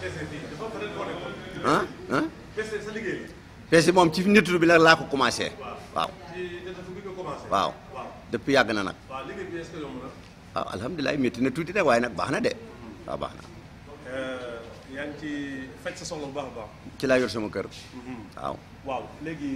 ah ah PC moom ci nettu bi la laa ko commencé waaw waaw depuis yàgg na nag waaw alhamdulilah métti na tuuti rek waaye nag baax na de waaw baax na yaa ngi ci faj sa soxla bu baax a baax. ci laa yor sama kër waaw waaw léegi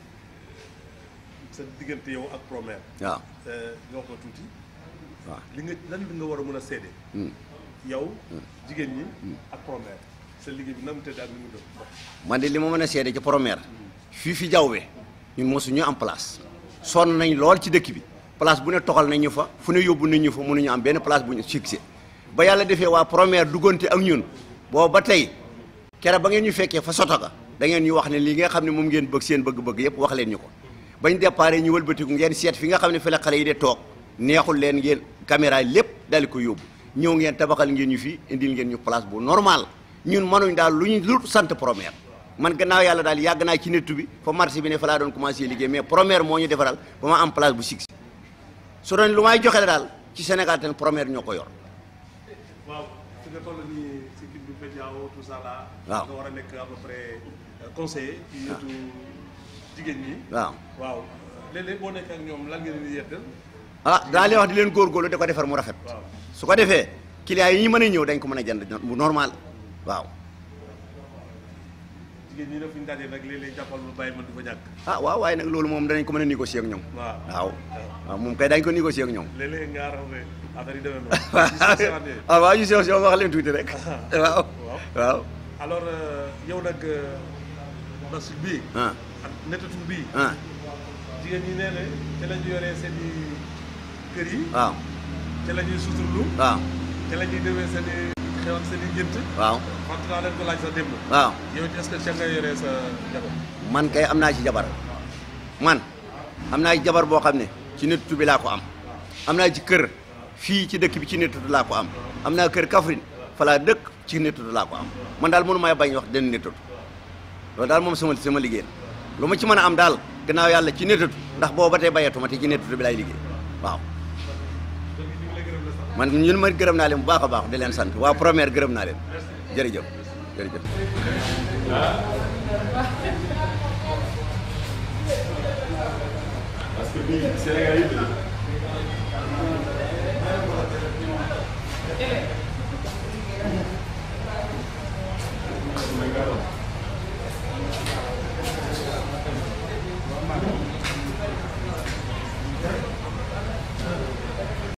sa diggante yow ak Promer. waaw nga wax ma tuuti. waaw li nga lan li nga war a mën a seede. yow jigéen ñi ak Promer sa liggéey bi na mu tëdd ak ni mu doon. man de li ma mën a seede ci Promer fii fi jawwe ñun mosuñu am place sonn nañ lool ci dëkk bi place bu ne toxal nañ ñu fa fu ne yóbbu nañ ñu fa mënuñu am benn place bu ñu fixé ba yàlla defee waa Promer duggante ak ñun boobu ba tey kere ba ngeen ñu fekkee fa soto ga da ngeen ñu wax ne lii nga xam ne moom ngeen bëgg seen bëgg-bëgg yëpp wax leen ñu ko bañ déparé ñu wëlbatiku ngeen seet fi nga xam ne fi la xale yi de toog neexul leen ngeen caméra yi lépp dali ko yóbbu ñëw ngeen tabaxal ngeen ñu fii indil ngeen ñu place bu normal ñun mënuñ daal lu ñu lu sant Promer man gannaaw yàlla daal yàgg naa ci nettu bi fa marché bi ne fa laa doon commencé liggéey mais Promer moo ñu defaral ba ma am place bu six su doon lu may joxe la daal ci Sénégal ten Promer ñoo ko yor waaw fi nga toll nii si kii bi Bediao tout ça là. waaw nga war a nekk à peu près conseiller. ci yetu jigéen ñi. waaw waaw léeg-léeg boo nekkee ak ñoom lan ngeen di yeddal. ah daa leen wax di leen góorgóorlu da ko defar mu rafet waaw su ko defee clients yi ñu mën a ñëw dañ ko mën a jënd bu normal waaw jigéen ñi nag fu ñu dajee nag léeg-léeg jàppal lu bàyyi man du fa ñàkk. ah waaw waaye nag loolu moom danañ ko mën a négocier ak ñoom waaw waaw waaw moom kay dañ ko négocier ak ñoom léeg-léeg nga xam ne affaire yi demee noonu. ah waaw yu sew sew wax leen tuuti rek waaw waaw alors yow nag bas bii. ah ak nettatu bii. ah jigéen ñi nee na te la ñu yoree seen i kër yi. waaw te la ñuy suturlu. waaw te la ñuy demee seen i xew ak seen i njënt. waaw fàttali naa leen ko laaj sa démb. waaw yow it est-ce que ca nga yoree sa jabar. man kay am naa ci jabar man am naa ci jabar boo xam ne ci nettu bi laa ko am am naa ci kër fii ci dëkk bi ci nettu laa ko am am naa kër Kaffrine fa laa dëkk ci nettu laa ko am man daal mënu may bañ wax den nettu loolu daal moom sama sama liggéey la lu ma ci mën a am daal gannaaw yàlla ci nettu ndax boobu ba tey bayatuma te ci nettu bi laay liggéey waaw man ñun ma gërëm naa leen bu baax a baax di leen sant waa Promer gërëm naa leen jërëjëf jërëjëf parce que bii Sénégal yëpp